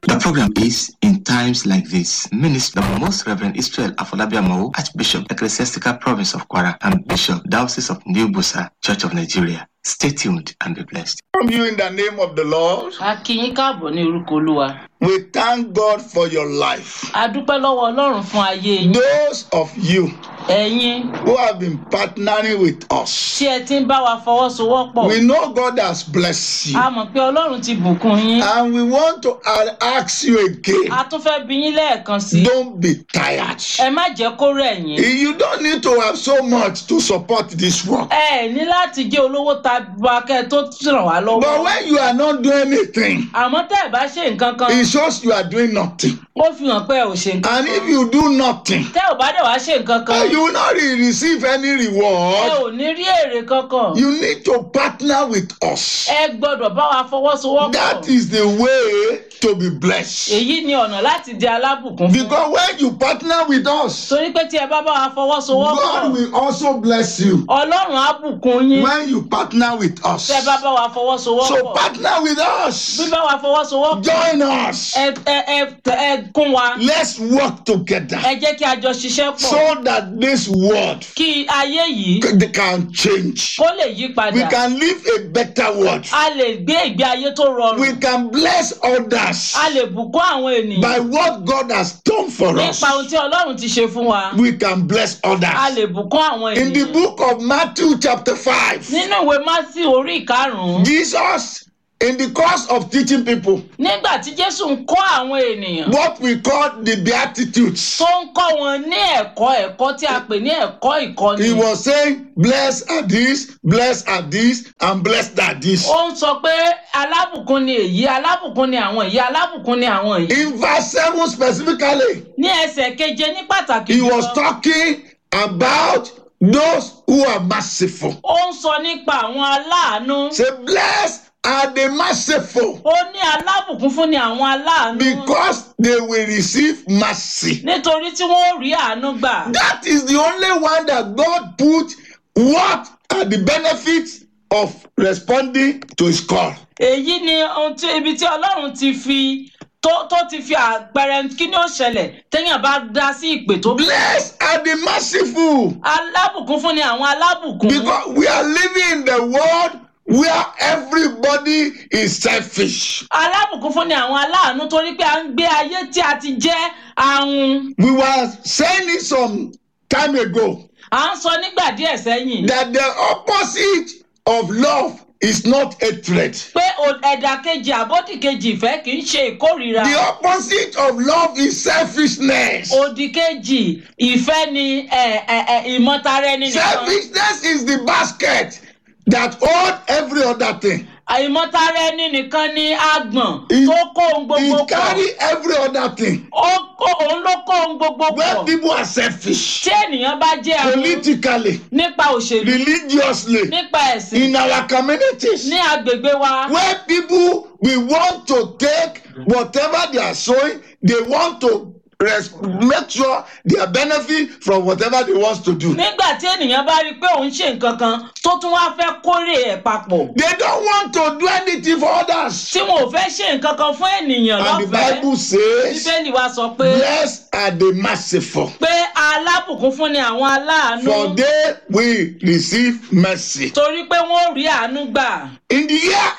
The program is In Times Like This. Minister the Most Reverend Israel Afolabiamao, Archbishop, Ecclesiastical Province of Kwara, and Bishop, Diocese of New Busa, Church of Nigeria. Stay tuned and be blessed. From you in the name of the Lord, a kí yín káàbọ̀ ní orúkọ olúwa we thank God for your life. a dúpẹ́ lọ́wọ́ ọlọ́run fún ayé yín Those of you ẹ̀yin who have been partnering with us, tí ẹ ti ń bá wa fọwọ́sowọ́pọ̀ we know God has blessed you. a mọ̀ pé ọlọ́run ti bùkún yín And we want to a- ask you again a tún fẹ́ bi yín lẹ́ẹ̀kan sí i don't be tired. ẹ má jẹ́ kó rẹ̀ yín You don't need to have so much to support this work. ẹ ní láti jẹ́ olówó taba kẹ́ ẹ tó ràn wá But lọ́wọ́ when you are not doing anything, àmọ́ tẹ́ ẹ bá ṣe nǹkan kan it shows you are doing nothing. ó fi hàn pé ẹ ò ṣe nǹkan And kan if you do nothing, tẹ́ ò bá dẹ̀ wá ṣe nǹkan kan you will not re- receive any ẹ reward. ò ní rí èrè kankan You need to partner with us. ẹ gbọ́dọ̀ bá wa fọwọ́sowọ́pọ̀ That is the way to be blessed. èyí ni ọ̀nà láti di alábùkún fún Because when you partner with us, torí pé tí ẹ bá bá wa fọwọ́sowọ́pọ̀ God will also bless you ọlọ́run á bùkún yín when you partner with us. tẹ́ ẹ bá bá wa So fọwọ́sowọ́pọ̀ partner with us. bíbá wa fọwọ́sowọ́pọ̀ Join us. ẹ ẹ ẹ ẹ kún wa Let's work together ẹ jẹ́ kí a jọ ṣiṣẹ́ pọ̀ so that this world kí ayé yìí c- can change. kó lè yí We padà can live a better world. a lè gbé ìgbé ayé tó rọrùn We can bless others a lè bùkún àwọn ènìyàn by what God has done for us. nípa ohun tí ọlọ́run ti ṣe fún wa We can bless a others. lè bùkún àwọn In the ènìyàn book of Matthew, chapter 5, nínú ìwé mátì orí ìkarùn-ún Jesus, in the course of teaching people, nígbà tí jésù ń kọ́ àwọn ènìyàn what we call the Beatitudes, tó ń kọ́ wọn ní ẹ̀kọ́ ẹ̀kọ́ tí a pè ní ẹ̀kọ́ ìkọ́ni he was saying, Blessed are these, blessed are these, and blessed are these. ó ń sọ pé alábùkún ni èyí alábùkún ni àwọn èyí alábùkún ni àwọn èyí In verse 7 specifically, ní ẹsẹ̀ keje ní pàtàkì he was jùlọ talking about those who are merciful. ó ń sọ nípa àwọn aláàánú Say, Blessed are the merciful ó ní alábùkún fún ni àwọn aláàánú because they will receive mercy. nítorí tí wọ́n ó rí àánú gbà That is the only one that God put what are the benefits of responding to his call. èyí ni ohun tí ibi tí ọlọ́run ti fi tó tó ti fi àpẹẹrẹ kí ni ó ṣẹlẹ̀ téèyàn bá dá sí ìpè tó Blessed are the merciful alábùkún fún ni àwọn alábùkún because we are living in the world where everybody is selfish. alábùkún fún ni àwọn aláàánú torí pé à ń gbé ayé tí a ti jẹ́ ahun We were saying it some time ago à ń sọ nígbà díẹ̀ sẹ́yìn that the opposite of love is not hatred. pé o- ẹ̀dà kejì àbódì kejì ìfẹ́ kì í ṣe ìkórìíra The opposite of love is selfishness. òdì kejì ìfẹ́ ni ẹ, ẹ, ẹ, ìmọ̀tara ẹni nìkan Selfishness is the basket that hold every other thing. ìmọ̀tara ẹni nìkan ni agbọ̀n It- tó kó ohun gbogbo It carry every other thing. ó kó òun ló kó ohun gbogbo When pọ̀ people are selfish, tí ènìyàn bá jẹ́ ahun politically, nípa òṣèlú religiously, nípa ẹ̀sìn in our communities, ní agbègbè wa where people we want to take whatever they are sowing, they want to res- make sure they are benefit from whatever they want to do. nígbà tí ènìyàn bá rí i pé òun ṣe nǹkan kan tó tún wá fẹ́ kórè ẹ̀ papọ̀ They don't want to do anything for others. tí wọn ò fẹ́ ṣe nǹkan kan fún ènìyàn And the lọ́fẹ̀ẹ́ Bible says, bíbélì wa sọ pé Blessed are the merciful, pé alábùkún fún ni àwọn aláàánú for they will receive mercy. torí pé wọ́n ò rí àánú gbà In the year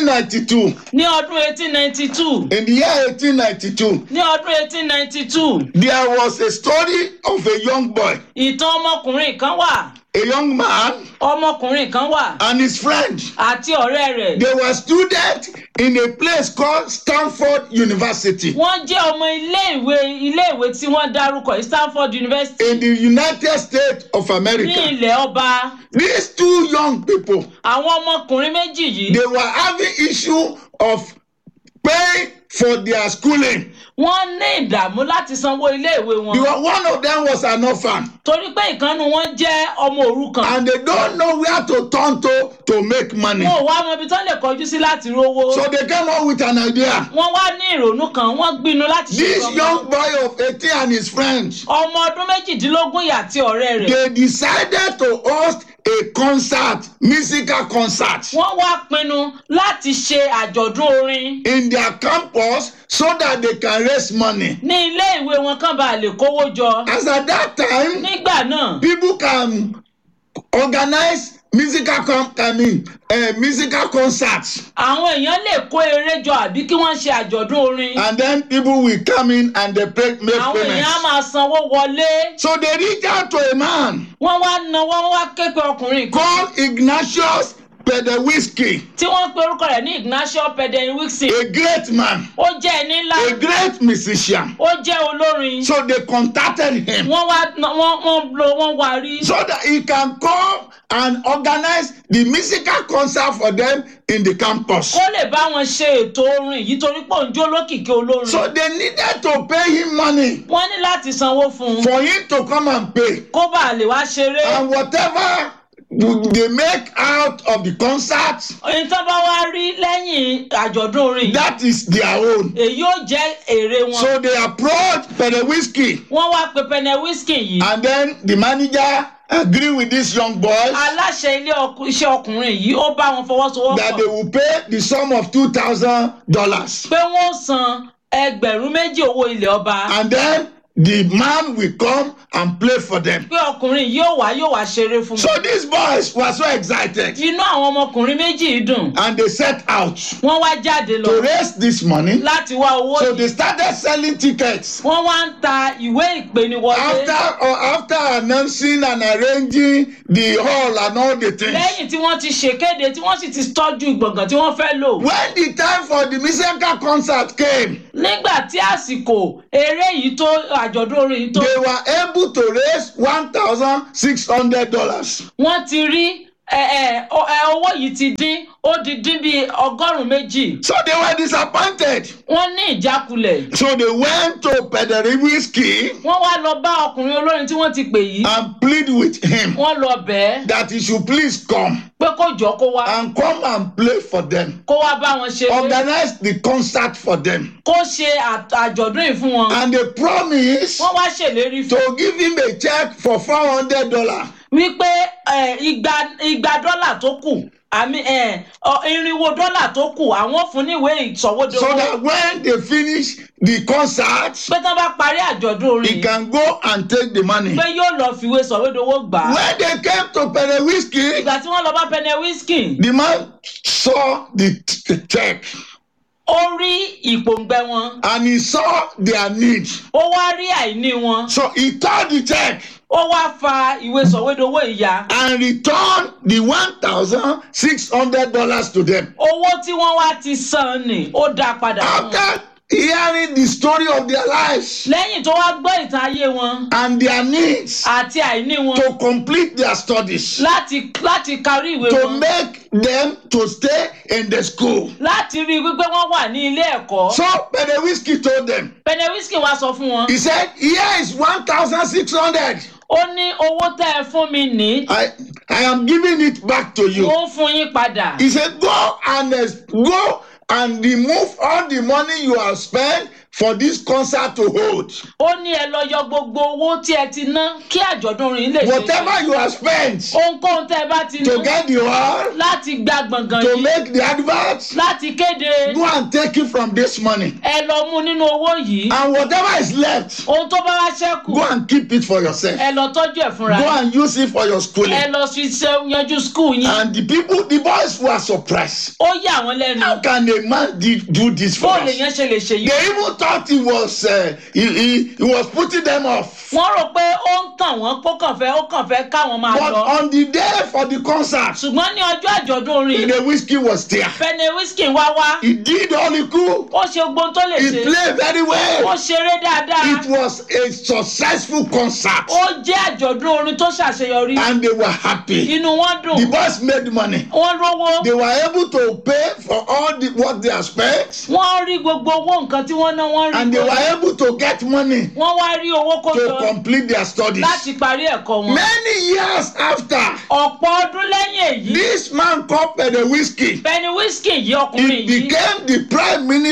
1892, ní ọdún 1892 in the year 1892, ní ọdún 1892 there was a story of a young boy, ìtàn ọmọkùnrin kan wà a young man, ọmọkùnrin kan wà and his friend. àti ọ̀rẹ́ rẹ̀ They were students in a place called Stanford University wọ́n jẹ́ ọmọ iléèwé iléèwé tí wọ́n dárúkọ yìí Stanford University in the United States of ní America. ilẹ̀ ọba These two young people, àwọn ọmọkùnrin méjì yìí they were having issue of paying for their schooling. wọ́n ní ìdààmú láti sanwó iléèwé wọn Because one of them was an orphan torí pé ìkànnì wọn jẹ́ ọmọ òrukàn and they don't know where to turn to to make money. wọn ò wá mọ ibi tán lè kọjú sí láti rówó So they came up with an idea. wọ́n wá ní ìrònú kan wọ́n gbinú láti ṣe This ọmọ young boy of 18 and his friends, ọmọ ọdún méjìdínlógún yìí àti ọ̀rẹ́ rẹ̀ they decided to host a concert, musical concert wọ́n wá pinnu láti ṣe àjọ̀dún orin in their campus so that they can raise money. ní ilé ìwé wọn kán bá lè kówó jọ As at that time, nígbà náà people can organize musical com I mean uh, musical concerts àwọn èèyàn lè kó eré jọ àbí kí wọ́n ṣe àjọ̀dún orin and then people will come in and they pay make àwọn èèyàn á payments. máa sanwó wọlé So they reach out to a man wọ́n wá náwó wọ́n wá ké pe ọkùnrin kan called Ignatius Pedewiski, tí wọ́n pe orúkọ rẹ̀ ní Ignacio Peden Wilson a great man, ó jẹ́ ẹni ńlá a great musician. ó jẹ́ olórin So they contacted him wọ́n wá wọ́n wọ́n lo wọ́n wá rí so that he can come and organize the musical concert for them in the campus. kó lè bá wọn ṣe ètò orin yìí torí pé òun jó lókìkí olórin So they needed to pay him money wọ́n ní láti sanwó fún un for him to come and pay. kó bàa lè wá ṣeré And whatever they make out of the concert, ohun tó bá wá rí lẹ́yìn àjọ̀dún orin yìí that is their own. èyí ó jẹ́ èrè wọn So they approached Pedewiski wọ́n wá pe Pene Whisky yìí and then the manager agreed with these young boys aláṣẹ ilé ọkù- iṣẹ́ ọkùnrin yìí ó bá wọn that they fọwọ́sowọ́pọ̀ will pay the sum of two thousand dollars. pé wọ́n san ẹgbẹ̀rún méjì owó ilẹ̀ ọba And then the man will come and play for them. pé ọkùnrin yìí ó wá yóò wá ṣeré fún So wọn these boys were so excited inú àwọn ọmọkùnrin méjì yìí dùn and they set out wọ́n wá jáde lọ to raise this money. láti wá owó So yìí they started selling tickets. wọ́n wá ń ta ìwé ìpèníwọlé After or after announcing and arranging the hall and all the things. lẹ́yìn tí wọ́n ti ṣèkéde tí wọ́n sì ti tọ́jú gbọ̀ngàn tí wọ́n fẹ́ lò When the time for the musical concert came, nígbà tí àsìkò eré yìí tó àjọ̀dún orin yìí tó they were able to raise one thousand six hundred dollars. wọ́n ti rí ẹ, ẹ, ọ- ẹ, owó yìí ti dín ó di dín bíi ọgọ́rùn-ún méjì So they were disappointed. wọ́n ní ìjákulẹ̀ So they went to Pederiwiski wọ́n wá lọ bá ọkùnrin olórin tí wọ́n ti pè yìí and plead with him wọ́n lọ bẹ́ẹ̀ that he should please come pé kó jọ kó wá and come and play for them. kó wá bá wọn ṣe Organize the concert for them. kó ṣe à- àjọ̀dún yìí fún wọn And they promised wọ́n wá ṣèlérí fún to give him a check for four hundred dollars. wípé ẹ, igba igba dọ́là tó kù àmì ẹ, ọ, irinwó dọ́là tó kù àwọn fún níwèé So ìsọwọ́dowó that when they finish the concert, pé tán bá parí àjọ̀dún orin he yìí, can go and take the money. pé yóò lọ fìwé sọ̀wédowó gbà á. When they came to Perewiski, ìgbà tí wọ́n lọ bá Pene Whisky the man saw the, the check ó rí ìpòǹgbẹ wọn and he saw their need. ó wá rí àìní wọn So he tore the check ó wá fa ìwé sọ̀wédowó ìyá and returned the one thousand six hundred dollars to them. owó tí wọ́n wá ti san ni ó dá padà fún wọn. After hearing the story of their lives lẹ́yìn tó wá gbọ́ ìtàn ayé wọn and their needs àti àìní wọn to complete their studies, láti láti kárí ìwé to wọn make them to stay in the school. láti rí i wípé wọ́n wà ní ilé ẹ̀kọ́. So Pedewiski told them, Pene Whisky wá sọ fún wọn he said, Here is 1,600. ó ní owó tẹ́ ẹ fún mi ní I, I am giving it back to you. ó ń fún yín padà. He said, Go and uh, go and remove all the money you have spent for this concert to hold. ó ní ẹ lọ yọ gbogbo owó tí ẹ ti ná kí àjọ̀dún orin lè ṣe Whatever you have spent ohunkóhun tẹ́ ẹ bá ti to ná get the hall, láti gba gbọ̀ngàn to yìí make the adverts, láti kéde go and take it from this money. ẹ lọ mú nínú owó yìí And whatever is left, ohun tó bá wá ṣẹ́kù go and keep it for yourself. ẹ lọ tọ́jú ẹ̀ fúnra Go yín. and use it for your ẹ schooling. lọ fi ṣe yanjú skul yín And the people, the boys were surprised. ó yà wọ́n lẹ́nu How can a man do, do this for bó lè us? yẹn ṣe lè ṣe yìí. They even thought he was uh, he, he, he was putting them off. wọ́n rò pé ó ń tàn wọ́n kó kàn fẹ́ ó kàn fẹ́ káwọn máa But lọ on the day for the concert, ṣùgbọ́n ní ọjọ́ àjọ̀dún orin the whiskey was there. Pene Whisky wá wá He did all he could. ó ṣe gbogbo tó lè He ṣe played very ó well. ṣeré dáadáa It was a successful concert, ó jẹ́ àjọ̀dún orin tó ṣàṣeyọrí and they were happy. inú wọn The dùn boys made money. wọ́n rówó They were able to pay for all the what they have spent, wọ́n rí gbogbo owó nǹkan tí wọ́n ná wọ́n rí and they gbogbo- were able to get money wọ́n wá rí owó kó to jọ complete their studies. láti parí ẹ̀kọ́ wọn Many years after, ọ̀pọ̀ ọdún lẹ́yìn èyí this man called the whiskey. Pene Whisky yìí He ọkùnrin yìí became the prime minister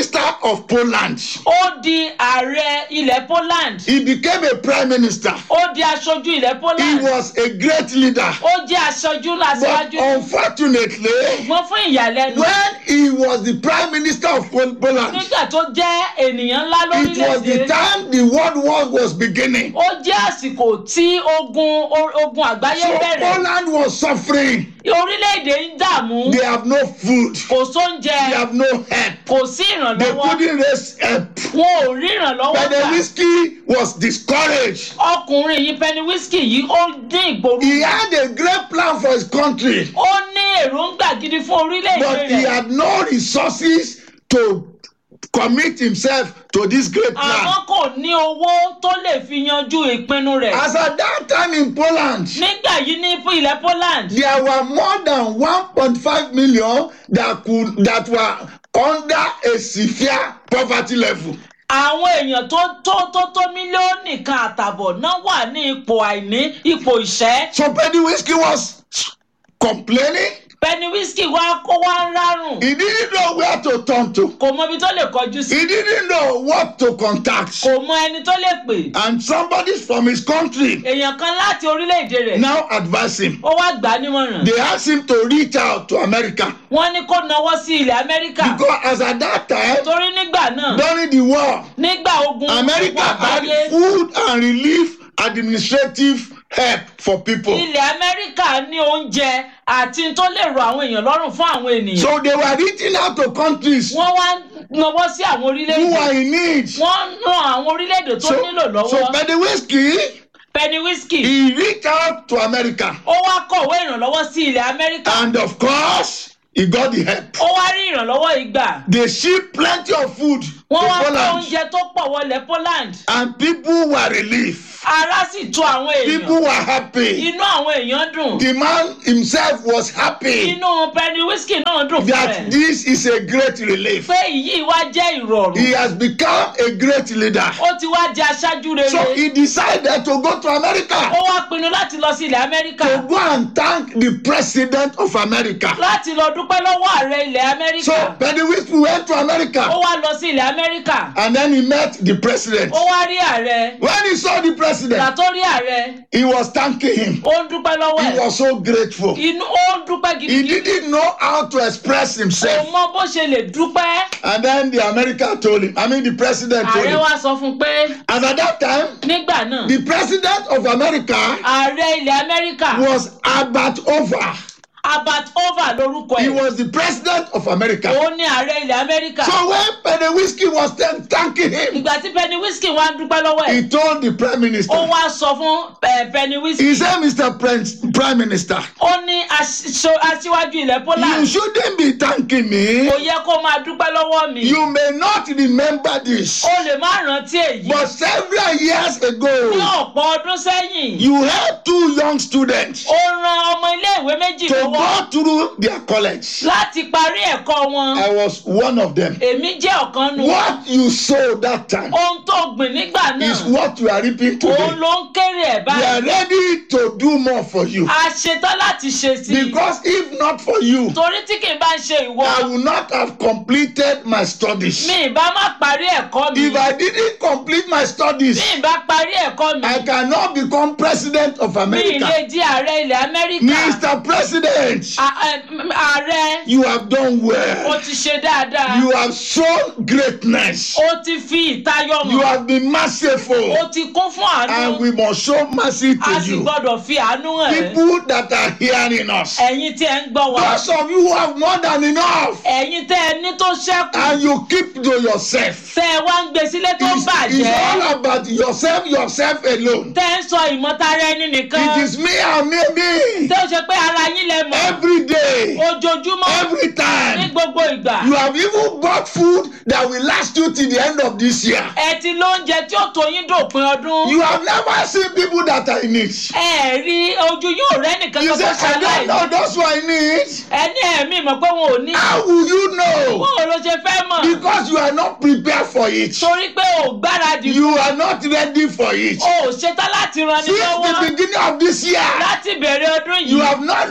of Poland. ó di ààrẹ ilẹ̀ poland He became a prime minister. ó di aṣojú ilẹ̀ He poland was a great leader. ó jẹ́ aṣojú But láṣáájú unfortunately, ṣùgbọ́n fún ìyàlẹ́nu when he was the prime minister of Pol- Poland, nígbà tó jẹ́ ènìyàn ńlá it was the lórílẹ̀‐èdè time the world war was beginning. ó jẹ́ àsìkò tí ogun o- ogun àgbáyé So bẹ̀rẹ̀ Poland was suffering. orílẹ̀‐èdè ń dààmú They have no food. kò sóúnjẹ They have no help. kò sí They ìrànlọ́wọ́ couldn't raise help. wọn ò rí ìrànlọ́wọ́ gbà Bedewisky was discouraged. ọkùnrin yìí penny whiskey yìí ó dín ìgboro He had a great plan for his country, ó ní èròǹgbà gidi fún orílẹ̀-èdè but he rẹ̀ had no resources to commit himself to this great plan. àmọ́ kò ní owó tó lè fi yanjú ìpinnu rẹ̀ As at that time in Poland, nígbà yìí ní fún ilẹ̀ poland there were more than 1.5 million that could that were under a severe poverty level. àwọn èèyàn tó tó tó tó mílíọ̀nù kan àtàbọ̀ náà wà ní ipò àìní ipò ìṣẹ́ So Bedewisky was complaining. penny whiskey wá kó wá ń rárùn He didn't know where to turn to. kò mọ ibi tó lè kọjú sí He didn't know what to contact. kò mọ ẹni tó lè pè And somebody from his country èèyàn kan láti orílẹ̀-èdè rẹ̀ now advised him. ó wá gbà á nímọ̀ràn They asked him to reach out to America. wọ́n ní kó nawọ́ sí ilẹ̀ amẹ́ríkà Because as at that time, torí nígbà náà during the war, nígbà ogun America ogun had àgbáyé food and relief administrative help for people. ilẹ̀ amẹ́ríkà ní oúnjẹ àti tó lè rọ àwọn èèyàn lọ́rùn fún àwọn ènìyàn So they were reaching out to countries wọ́n wá nawọ́ sí àwọn who orílẹ̀-èdè were in need. wọ́n ran àwọn orílẹ̀-èdè tó So, nílò so lọ́wọ́ Bedewisky, penny whiskey he reached out to America. ó wá kọ̀wé ìrànlọ́wọ́ sí ilẹ̀ amẹ́ríkà And of course, he got the help. ó wá rí ìrànlọ́wọ́ ìgbà They shipped plenty of food to wọ́n wá kó Poland. oúnjẹ tó pọ̀ wọlé poland And people were relieved. ara sì tu àwọn People èèyàn were happy. inú àwọn èèyàn dùn The man himself was happy inú penny whiskey náà dùn fún that rẹ̀ this is a great relief. pé ìyí wá jẹ́ ìrọ̀rùn He has become a great leader. ó ti wá jẹ́ aṣáájú rere So he decided to go to ó America wá pinnu láti lọ sí ilẹ̀ amẹ́ríkà to go and thank the president of America. láti lọ dúpẹ́ lọ́wọ́ ààrẹ ilẹ̀ amẹ́ríkà So Bedewisky went to ó America wá lọ sí ilẹ̀ amẹ́ríkà and then he met the president. ó wá rí ààrẹ When he saw the ìgbà president, tó rí ààrẹ he was thanking him. ó ń dúpẹ́ lọ́wọ́ He ẹ̀ was so grateful. inú ó ń dúpẹ́ He gidigidi didn't know how to express kò himself. mọ bó ṣe lè dúpẹ́ And then the America told him, I mean the president told ààrẹ him. wá sọ fún un pé And at that time, nígbà náà the president of America ààrẹ ilẹ̀ amẹ́ríkà was Albert Over. albert over lorúkọ He ẹ̀ was the president of America. òun ní ààrẹ ilẹ̀ amẹ́ríkà So when Bedewisky was then thanking him, ìgbà tí penny whiskey wá ń dúpẹ́ lọ́wọ́ ẹ̀ he told the prime minister, ó wá sọ fún eh, penny whiskey he said, Mr. Prince, Prime Minister, ó ní aṣ- aṣíwájú ilẹ̀ you poland shouldn't be thanking me. kò yẹ kó máa dúpẹ́ lọ́wọ́ mi You may not remember this, ó lè má rántí èyí but several years ní ago, ọ̀pọ̀ ọdún sẹ́yìn you helped two young students ó ran ọmọ iléèwé méjì to lọ́wọ́ go through their college. láti parí ẹ̀kọ́ wọn I was one of them. èmi jẹ́ ọ̀kan nu wọn What you sowed that time ohun tó gbìn nígbà náà is what you are reaping òun today. ló ń kéré ẹ̀ We are báyìí ready to do more for you. a ṣetán láti ṣe sí i Because if not for you, torí tí kì í bá ń ṣe ìwọ I will not have completed my studies. mi ì bá má parí ẹ̀kọ́ mi If I didn't complete my studies, mi ì bá parí ẹ̀kọ́ mi I cannot become president of mi ì America. lè di ààrẹ ilẹ̀ amẹ́ríkà Mr. President, A- ẹ, m- ààrẹ you have done ó well. ti ṣe dáadáa You have shown greatness. ó ti fi ìtayọ You hàn have been merciful. ó ti kún fún àánú And we must show mercy a to sì you. gbọ́dọ̀ fi àánú hàn ẹ́. People that are hearing us. ẹ̀yin tí ẹ ń gbọ́ wa Those of you who have more than enough ẹ̀yin tẹ́ ẹ ní tó ṣẹ́kù and you keep to yourself. tẹ́ ẹ wá ń gbé sílé tó It's, it's bàjẹ́ all about yourself, yourself alone. tẹ́ ẹ ń sọ ìmọ̀tara ẹni nìkan It is me and me, me. tẹ́ ó ṣe pé ara yín lẹ mọ̀ Every day, ojoojúmọ́ every ní time. gbogbo ìgbà You have even bought food that will last you till the end of this year. ẹ ti lóúnjẹ tí ó tó yín dòpin ọdún You have never seen people that are in need. ẹ rí ojú yóò rẹ́ nìkan You kan say, tó I don't ṣaláì know those who are in need. ẹ ní ẹ̀mí mọ̀ pé wọn ò ní How will you know? báwo ló ṣe fẹ́ mọ̀ Because you are not prepared for it. torí pé ò gbáradì You are not ready for it. o ò ṣetán láti ran ni Since lọ́wọ́ the beginning of this year, láti bẹ̀rẹ̀ ọdún you yìí have not located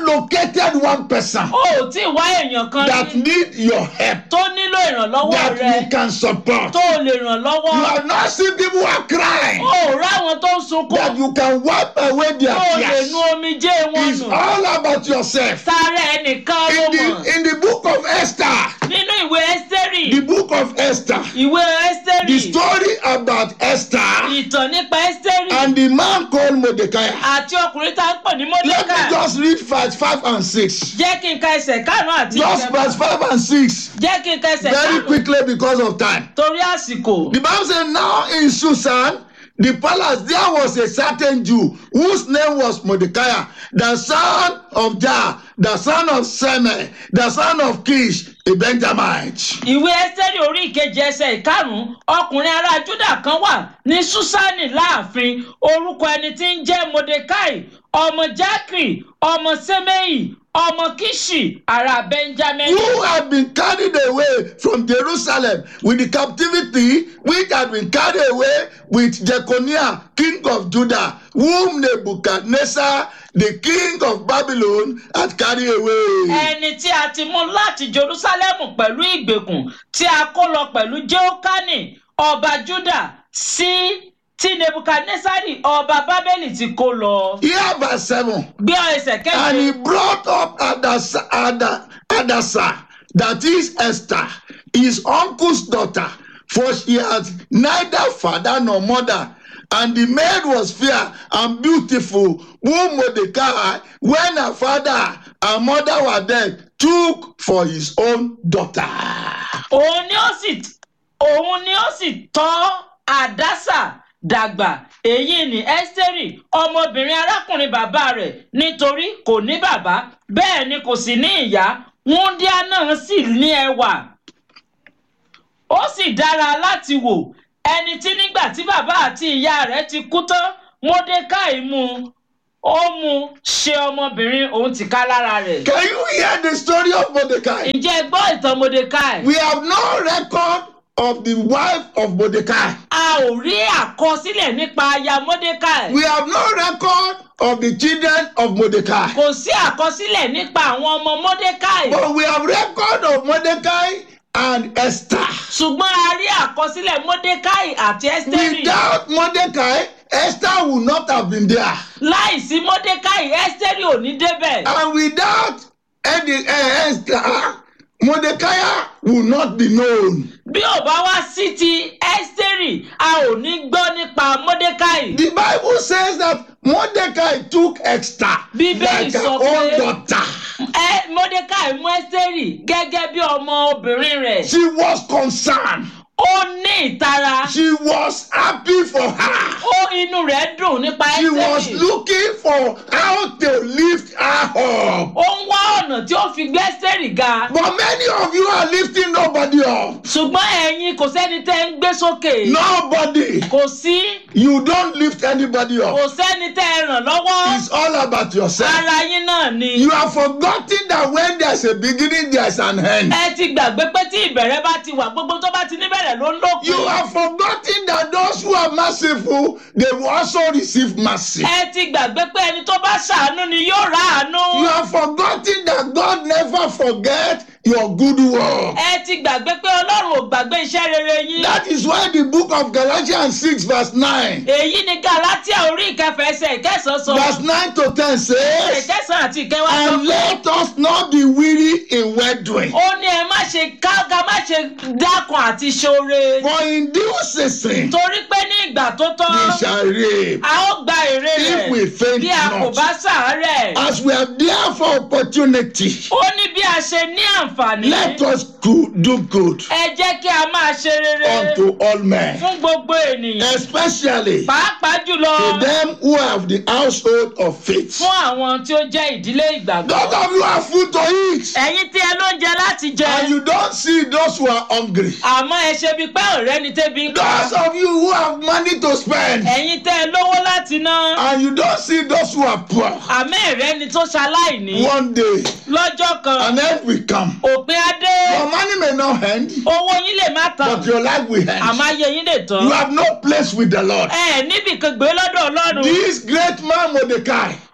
dated one person o ò tí ì wá èèyàn kan that rí need your help, tó nílò ìrànlọ́wọ́ that rẹ you can support. tó o lè ràn lọ́wọ́ You have not seen people who are crying o ò ráwọn tó ń sunkún that you can wipe away their tó o lè tears. nu omijé wọn It's nù all about yourself. sáré ẹnìkan ló In mọ̀ the in the book of Esther, nínú ìwé ẹ́sítẹ́rì the book of Esther, ìwé ẹ́sítẹ́rì the story about Esther ìtàn nípa ẹ́sítẹ́rì and the man called Mordecai. àti ọkùnrin tá a ń pè ní Let me mọ́dékà just read verse 5 and 6. jẹ́ kí n ka ẹsẹ̀ karùn-ún àti Just ìkẹfà verse 5 and 6. jẹ́ kí n ka ẹsẹ̀ Very karùn-ún quickly because of time. torí àsìkò The Bible says, Now in Susan, the palace, there was a certain Jew whose name was Mordecai, the son of Jah, the son of Semeh, the son of Kish, a Benjamite. ìwé ẹ́sítẹ́rì orí ìkejì ẹsẹ̀ ìkarùn-ún ọkùnrin ará júdà kan wà ní súsánì láàfin orúkọ ẹni tí ń jẹ́ mordecai ọmọ jákì ọmọ sẹ́mẹ́yì ọmọ kíṣì ará benjamin Who had been carried away from Jerusalem with the captivity which had been carried away with Jeconiah, king of Judah, whom Nebuchadnezzar, the king of Babylon, had carried away. ẹni tí a ti mú láti jerusalem pẹ̀lú ìgbèkùn tí a kó lọ pẹ̀lú jehokani ọba juda sí tí nebukadnesari ọba bábélì ti kó lọ Here verse 7. gbé ẹsẹ̀ And he kẹ́kẹ́ brought up Adasa, Ada, Adasa, that is Esther, his uncle's daughter, for she had neither father nor mother. And the maid was fair and beautiful, whom Mordecai, when her father and mother were dead, took for his own daughter. òun ni ó sì òun ni ó sì tọ́ àdásà dàgbà èyí ni ẹ́sítẹ́rì ọmọbìnrin arákùnrin bàbá rẹ̀ nítorí kò ní bàbá bẹ́ẹ̀ ni kò sì ní ìyá wúndíá náà sì ní ẹwà ó sì dára láti wò ẹni tí nígbà tí bàbá àti ìyá rẹ̀ ti kú tán mordecai mú un, ó mú un ṣe ọmọbìnrin òun tìká lára rẹ̀. Can you hear the story of Mordecai? ǹjẹ́ ẹ gbọ́ ìtàn mordecai? We have no record of the wife of Mordecai. a ò rí àkọsílẹ̀ nípa aya mordecai. We have no record of the children of Mordecai. kò sí àkọsílẹ̀ nípa àwọn ọmọ mordecai. But we have record of Mordecai and Esther. ṣùgbọ́n a rí àkọsílẹ̀ mordecai àti ẹ́sítẹ́rì. Without Mordecai, Esther would not have been there. láìsí mordecai ẹ́sítẹ́rì ò ní débẹ̀. And without Edi- eh, Esther, Mordecai would not be known. bí ò bá wá sí ti ẹ́sítẹ́rì a ò ní gbọ́ nípa mordecai. The Bible says that Mordecai took Esther Bíbélì like her sọ own pé- daughter. ẹ mordecai mú ẹ́sítẹ́rì gẹ́gẹ́ bí ọmọ obìnrin rẹ̀. She was concerned. ó ní ìtara. She was happy for her. ó inú rẹ̀ dùn nípa She was ẹ́sítẹ́rì. looking for how to lift her up. ó ń wá ọ̀nà tí ó fi gbé ẹ́sítẹ́rì ga. But many of you are lifting nobody up. ṣùgbọ́n ẹ̀yin kò sẹ́ni tẹ́ ń gbé sókè. Nobody. kò sí You don't lift anybody kò up. sẹ́ni tẹ́ ẹ ràn lọ́wọ́. It's all about yourself. ara yín náà ni. You have forgotten that when there's a beginning, there's an end. ẹ ti gbàgbé pé tí ìbẹ̀rẹ̀ bá ti wà gbogbo tó bá ti níbẹ̀rẹ̀ ló ń You lópin. have forgotten that those who are merciful, they will also receive mercy. ẹ ti gbàgbé pé ẹni tó bá ṣàánú ni yóò rà àánú. You have forgotten that God never forget your good work. ẹ ti gbàgbé pé ọlọ́run ò gbàgbé iṣẹ́ rere yín. That is why the book of Galatians 6 verse 9, èyí ni galatia orí ìkẹfẹ ẹsẹ̀ ìkẹsàn sọ. verse 9 to 10 ẹsẹ̀ says, ìkẹsàn àti ìkẹwàá sọ And pé let us not be weary in well doing. ó ní ẹ má ṣe kága má ṣe dákun àti ṣoore. For in due season torí pé ní ìgbà tó tọ́ we shall reap. a ó gba èrè If we rẹ̀ faint bí a kò not. bá ṣàárẹ̀. As we have therefore opportunity, ó ní bí a ṣe ní àǹfààní. let us go- do good ẹ jẹ́ kí a máa ṣe rere unto all men, fún gbogbo ènìyàn especially pàápàá jùlọ to them who have the household of faith. fún àwọn tí ó jẹ́ ìdílé ìgbàgbọ́. Those of you have food to eat, ẹ̀yin tí ẹ lóúnjẹ láti jẹ and you don't see those who are hungry. àmọ́ ẹ ṣe bíi pé ọ̀rẹ́ ni tẹ́bi ń pa. Those of you who have money to spend, ẹ̀yin tẹ́ ẹ lówó láti ná and you don't see those who are poor. àmọ́ ẹ̀rẹ́ ni tó ṣaláìní One day, lọ́jọ́ kan an end will come. òpin adé Your money may not end, owó yín lè má tán but your life will àmọ́ end. ayé yín lè tán You have no place with the Lord. ẹ níbì kan gbé lọ́dọ̀ ọlọ́run This great man Mordecai,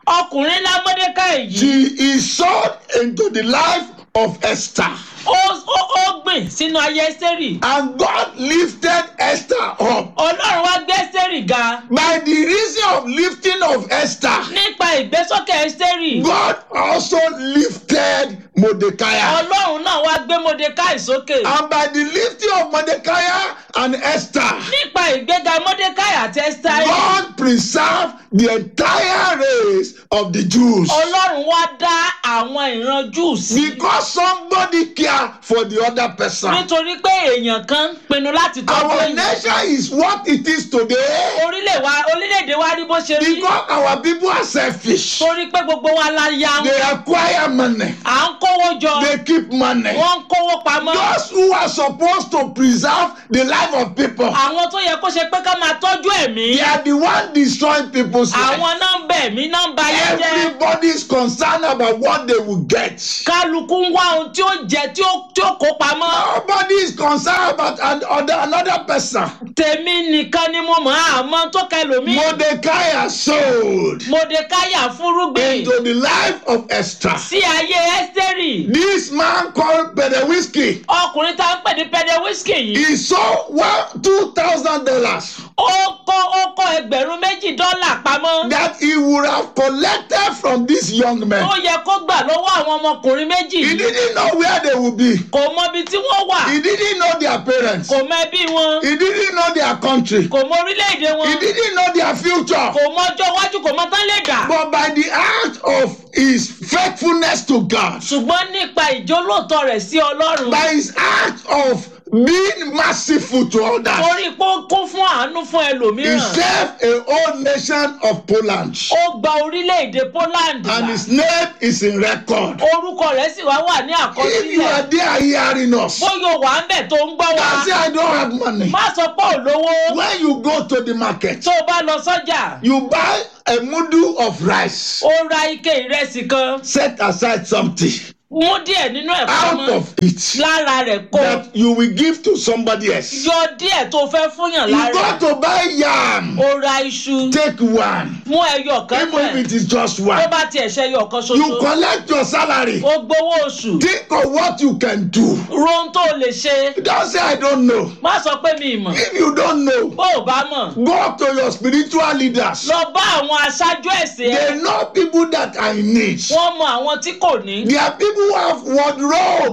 ọkùnrin ńlá mọ́dékáì yìí She is sold into the life of Esther. ó ó- ó gbìn sínú ayé ẹ́sítérì And God lifted Esther up. ọlọ́run wá gbé ẹ́sítérì ga By the reason of lifting of Esther, nípa ìgbésókè ẹ́sítérì God also lifted Mordecai. ọlọ́run náà wá gbé mọ́dékáì sókè And by the lifting of Mordecai and Esther, nípa ìgbéga mọ́dékáì àti ẹ́sítérì God preserved the entire race of the Jews. ọlọ́run wá dá àwọn ìran júù sí Because somebody care for the other person. nítorí pé èèyàn kan ń pinnu láti tọ́jú Our èèyàn nation is what it is today orílẹ̀ wa orílẹ̀-èdè wa rí bó ṣe rí because our people are selfish. torí pé gbogbo wa la ya They acquire money. à ń kówó jọ They keep money. wọ́n ń kówó pamọ́ Those who are supposed to preserve the life of people, àwọn tó yẹ kó ṣe pé ká máa tọ́jú ẹ̀mí they are the one destroying people's life. àwọn nọ́mbà ẹ̀mí nọ́mbà ayé jẹ́ Everybody is concerned about what they will get. kálukú ń wá ohun tí ó jẹ tí ó tí ó kó pamọ́ Nobody is concerned about an, other, another person. tèmi nìkan ni mo mọ̀ àmọ́ tó kẹlòmíì Mordecai has sold mọ̀dékáyà fúrúgbìn into the life of Esther. sí ayé ẹ́sítérì This man called Bedewisky, ọkùnrin tá ń pè ní pẹ́dẹ́ wíṣkì yìí he sold one two thousand dollars ó kó ó kó ẹgbẹ̀rún méjì dọ́là pamọ́ that he would have collected from these young men. ó yẹ kó gbà lọ́wọ́ àwọn ọmọkùnrin méjì He yìí didn't know where they would be. kò mọ ibi tí wọ́n wà He didn't know their parents. kò mọ ẹbí wọn He didn't know their country. kò mọ orílẹ̀-èdè wọn He didn't know their future. kò mọ ọjọ́ iwájú kò mọ tán lè dà But by the act of his faithfulness to God, ṣùgbọ́n nípa ìjólóòtọ́ rẹ̀ sí ọlọ́run by his act of being merciful to others, torí pé ó kún fún àánú fún he ẹlòmíràn saved a whole nation of Poland. ó gba orílẹ̀-èdè Poland And là his name is in record. orúkọ rẹ̀ sì wá wà ní If you are àkọsílẹ̀ there hearing us, bóyá o wà ń bẹ̀ tó ń gbọ́ wa I say I don't have money. má sọ pé ò lówó When you go to the market, tó o bá lọ sọ́jà you buy a mudu of rice, ó ra ike ìrẹsì kan set aside something mú díẹ̀ nínú ẹ̀ out pamọ́ of it lára rẹ̀ kó that you will give to somebody else. yọ díẹ̀ tó fẹ́ fúnyàn You lára go to buy yam, ó ra iṣu take one, mú ẹyọ kan even if bẹ̀ it is just tó one. bá tiẹ̀ ṣe ẹyọ kan You ṣoṣo collect your salary. ó gbowó oṣù Think of what you can do. rohun tó lè ṣe Don't say I don't know. má sọ pé mi ì mọ̀ If you don't know, bó o bá mọ̀ go to your spiritual leaders. lọ bá àwọn aṣáájú ẹ̀sìn ẹ̀ They know people that are in need. wọ́n mọ àwọn tí kò ní There are people who have wardrobe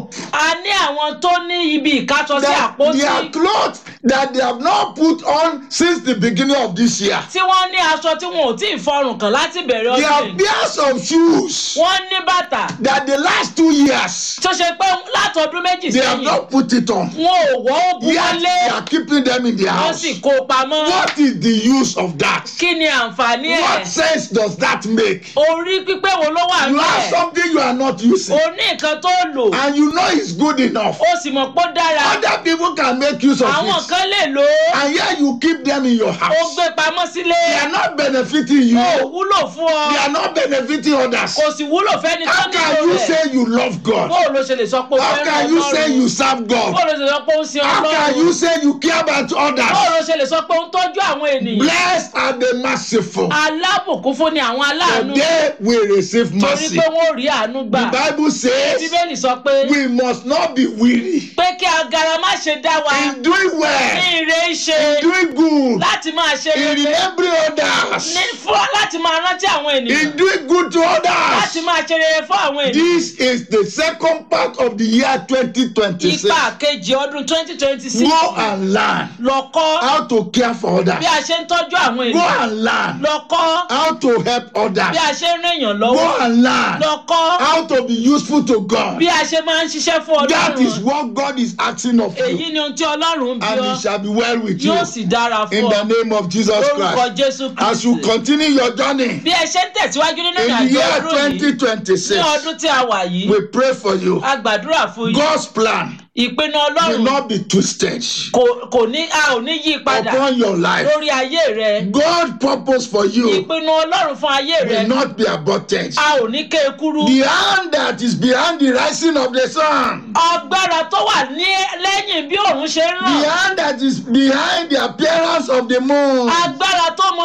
a ní àwọn tó ní ibi ìkáṣọ sí that àpótí their clothes that they have not put on since the beginning of this year. tí wọ́n ní aṣọ tí wọn ò tí ì fọrùn kàn láti bẹ̀rẹ̀ There ọdún are yìí pairs of shoes wọ́n ní bàtà that the last two years tó ṣe pé látọdún méjì they have sẹ́yìn not put it on. wọn ò wọ́ ó bu Yet wọlé they are keeping them in their wọ́n house. sì kó pamọ́ What is the use of that? kí ni àǹfààní What ẹ̀ sense does that make? orí pípé wo ló wà You have nílẹ̀ something you are not using o ní nǹkan tó lò and you know it's good enough. ó sì mọ̀ pé ó dára Other people can make use of àwọn it kan lè lò ó and yet you keep them in your ó house. gbé pamọ́ sílé They are not benefiting you. ó wúlò fún ọ They are not benefiting others. kò sì wúlò fẹ́ni tó How nílò can you rẹ̀ say you love God? bóò ló ṣe lè sọ pé o How fẹ́ràn can you say ọlọ́run you serve God? bóò ló ṣe lè sọ pé ó ń sin How can you ọlọ́run say you care about bóò others? ló ṣe lè sọ pé ó ń tọ́jú àwọn ènìyàn Blessed are the merciful, alábùkún fún ni àwọn for aláàánú they will receive torí mercy. pé wọ́n ò rí àánú gbà The Bible says bíbélì sọ pé we must not be weary pé kí agara má ṣe dá wa in doing ní well, ire ṣe in doing good, láti máa ṣe in rere remembering others, ní fún láti máa rántí àwọn ènìyàn in doing good to láti others. máa ṣe rere fún àwọn ènìyàn. This is the second part of the year 2026. ipa kejì ọdún twenty twenty six Go and learn lọ kọ́ how to care for others. bí a ṣe ń tọ́jú àwọn Go ènìyàn and learn lọ kọ́ how to help bí others. a ṣe ń ràn èèyàn Go lọ́wọ́ and learn lọ kọ́ how to be useful to God. bí a ṣe máa ń ṣiṣẹ́ fún That is ọlọ́run what God is asking of èyí you. ni ohun tí ọlọ́run ń bí And ọ it shall be well with you. yóò sì dára In fún the ọ name of Jesus lórúkọ Christ. jésù As you kristi continue your journey bí ẹ ṣe ń tẹ̀síwájú nínú in the ìrìnàjò year ọdún yìí ní 2026, ọdún tí a wà yìí we pray for you. a gbàdúrà fún yín God's plan ìpinnu will ọlọ́run not be twisted kò kò ní a ò ní yí padà upon your life. lórí ayé rẹ God's purpose for you ìpinnu ọlọ́run fún ayé rẹ will not be aborted. a ò ní ké e kúrú The hand that is behind the rising of the sun, agbára tó wà ní lẹ́yìn bí òun ṣe ń the ràn hand that is behind the appearance of the moon, agbára tó mọ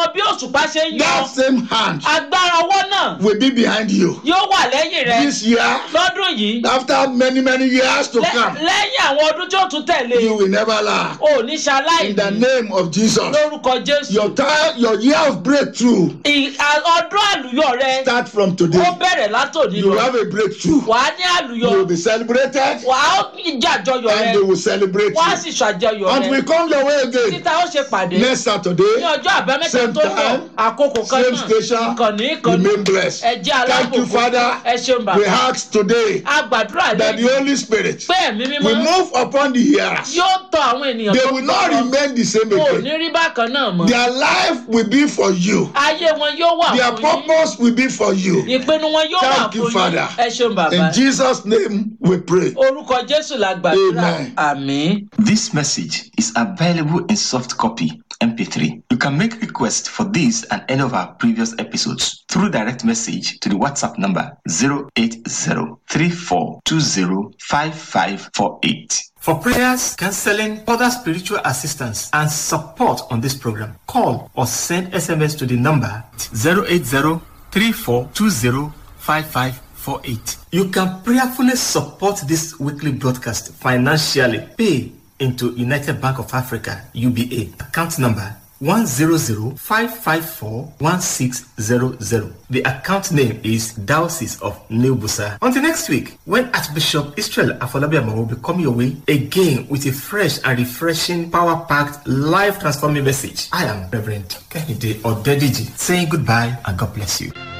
bí òṣùpá ṣe ń yọ that same hand agbára ọwọ́ náà will be behind you. yóò wà lẹ́yìn rẹ This year, lọ́dún yìí after many, many years to lẹ́- come, lẹ́yìn àwọn ọdún tí ó tún tẹ̀lé you will never laugh. ò ní ṣaláì In the name of Jesus. lórúkọ jésù Your time, your year of breakthrough Ì- a- ọdún àlùyọ rẹ start from ó today. bẹ̀rẹ̀ látòní You will lọ have a breakthrough. wàá ní àlùyọ You will be celebrated wàá jàjọyọ̀ rẹ and they will celebrate wàá you. sì ṣàjọyọ̀ And we rẹ come your way again títa ó ṣe pàdé next ní Saturday. ọjọ́ àbámẹ́ta Same tó bọ̀ time, àkókò kan Same náà station. ìkànnì ìkànnì Remain blessed. ẹ jẹ́ Thank you, alábòkú Father. ẹ ṣeun We bàbá ask today a gbàdúrà that the lẹ́yìn Holy Spirit pé ẹ̀mí mímọ́ will move upon the hearers. yóò tọ àwọn ènìyàn They tó will not gbọ́ remain the same wọn ò ní again. rí bákan náà mọ́ Their life will be for you. ayé wọn yóò wà Their fún yín purpose will be for you. ìpinnu wọn yóò wà Thank you, fún yín Father. ẹ ṣeun bàbá In Jesus' name we pray. orúkọ jésù la gbàdúrà Amen. àmín. This message is available in soft copy MP3. You can make requests for this and any of our previous episodes through direct message to the WhatsApp number 08034205548. For prayers, counseling, other spiritual assistance, and support on this program, call or send SMS to the number 08034205548. You can prayerfully support this weekly broadcast financially. Pay into United Bank of Africa UBA account number 100-554-1600. The account name is Diocese of New Busa. Until next week, when Archbishop Israel Afolabiama will be coming your way again with a fresh and refreshing, power-packed, life-transforming message. I am Reverend Kehinde Odediji saying goodbye and God bless you.